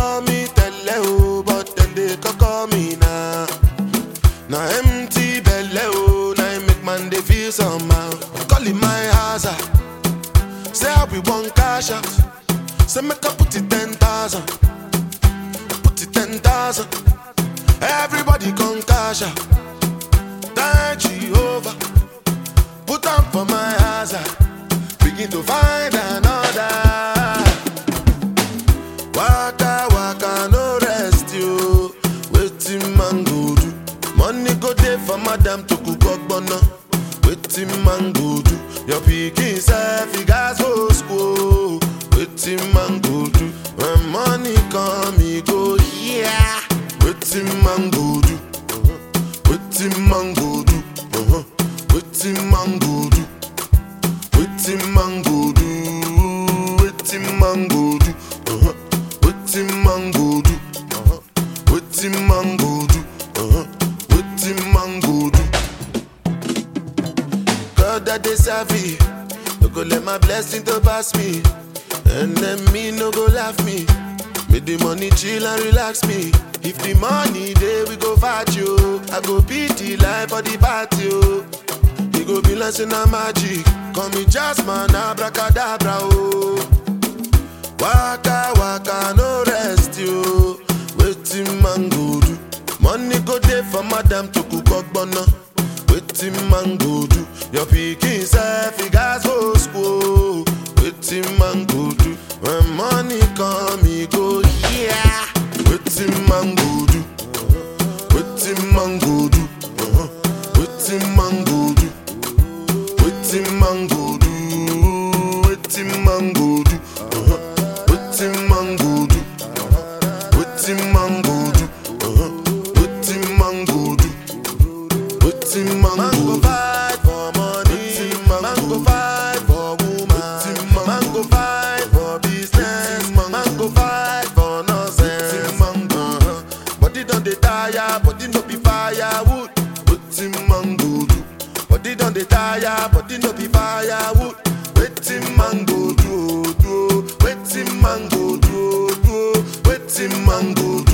call me tele o, but then they call me now. Now empty belly oh, now it make man they feel somehow. Calling my hazard. Say how we want cash out. Say make I put it ten thousand. Put it ten thousand. Everybody come cash out. Thank Jehovah. Put on for my hazard. Begin to find another. Waka waka no rest you. Waiting man go do. Money go dey for madam to cook ogbonna. Waiting man go do. Your pikin self he gas go school. Waiting man go do. When money come he go yeah. Waiting man go do. Waiting man go do. Uh-huh. Waiting man go do. Waiting man go do. Waiting man go do. Uh-huh. Waiting man go do. Uh-huh. Waiting man go do. Uh-huh. Waiting man go do. God that they serve me. No go let my blessing to pass me. And then me no go laugh me. Make the money chill and relax me. If the money there we go fight you. I go beat the life for the party. oh. He go be like say na magic. Call me Jasmine, abracadabra, oh. Waka waka no rest you. Waiting man go do. Money go dey for madam to cook ogbonna. Waiting man go do. Your pikin self he gas go school. Waiting man go do. When money come he go yeah. Waiting man go do. Waiting man go do. Uh-huh. Waiting man go do. Waiting man go do. Waiting man go do. Uh-huh. Waiting man go do. Waiting man go do. Uh-huh. Waiting man go do. Waiting man go fight for money. Man go fight for woman. Man go fight for business. Man go fight for nonsense. Uh-huh. Body don dey tire, body no be firewood. Waiting man go do. Body don dey tire, body no be firewood. Waiting man go do, oh, do. oh. Waiting man go do, oh, do. oh. Waiting man go do.